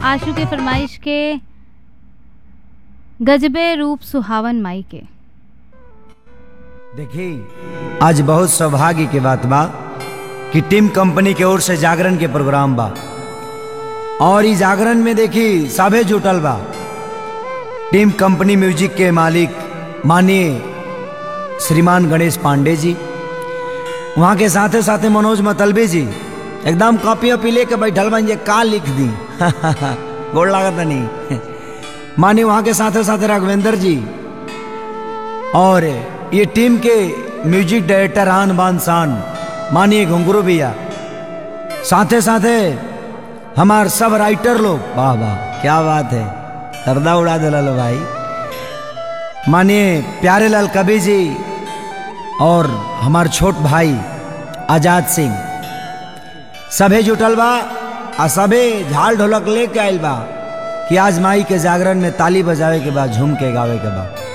आशु के फरमाइश के गजबे रूप सुहावन माई के देखी आज बहुत सौभाग्य के बात बा कि टीम कंपनी के ओर से जागरण के प्रोग्राम बा और इस जागरण में देखी सभे जुटल बा टीम कंपनी म्यूजिक के मालिक माननीय श्रीमान गणेश पांडे जी वहाँ के साथे साथे मनोज मतलबे जी एकदम कॉपी वॉपी लेके बैठल बन जे का लिख दी गोड़ लागत नहीं माने वहाँ के साथे साथे राघवेंद्र जी और ये टीम के म्यूजिक डायरेक्टर आन बान शान मानिए घुंगरू भैया साथे साथे हमार सब राइटर लोग वाह वाह क्या बात है गर्दा उड़ा दिला लो भाई मानिए प्यारे लाल कबीर जी और हमार छोट भाई आजाद सिंह सभे जुटल बा आ सभे झाल ढोलक लेके आइल बा कि आज माई के जागरण में ताली बजावे के बाद झूम के गावे के बाद